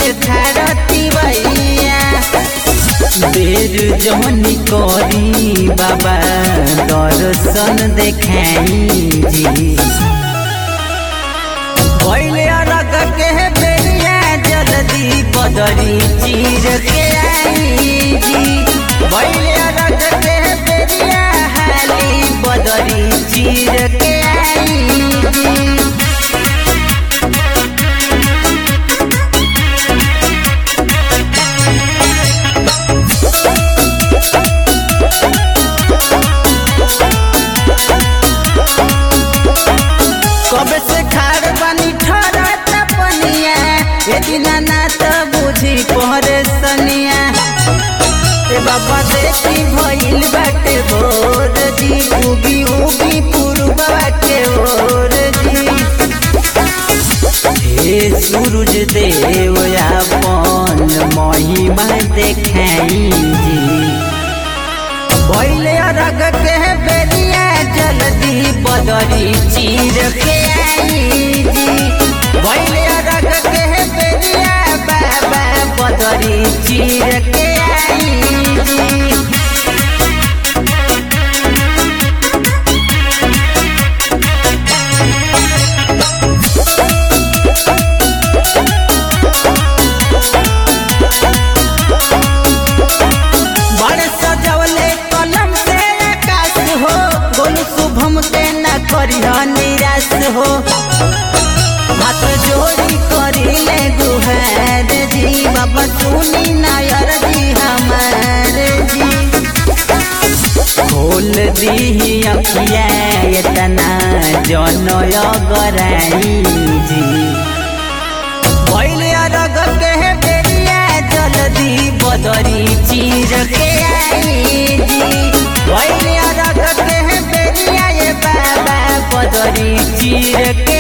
थारती भैया देर जहनी करी बाबा दर्शन देखाई जी पहले अलग के बेरिया जल्दी बदरी चीर के आई जी पहले अलग के बेरिया हाली बदरी चीर के आई जी कब से खार बानी ठहरत पनिया ए दिना ना तो बुझी पहरे सनिया ए बाबा देखी भइल बाटे भोर जी उगी उगी पुरबा के ओर जी हे सूरज देव अपन महिमा देखाई जी पहले अरग के बेरिया जल्दी बदरी चीर के आई जी पहले अरग के बेरिया बाबा बदरी चीर के आई जी बड़े सजवले कलम से आकाश हो गोलू शुभम के न करिह निराश हो हाथ जोड़ी करिले गुहार जी बाबा सुनी नायर जी हमार जी खोल दी अखिया इतना जनय गराई जी पहले अरग के बेरिया जल्दी बदरी चीर के आई जी पहले अरग के बेरिया ये बाबा बदरी चीर के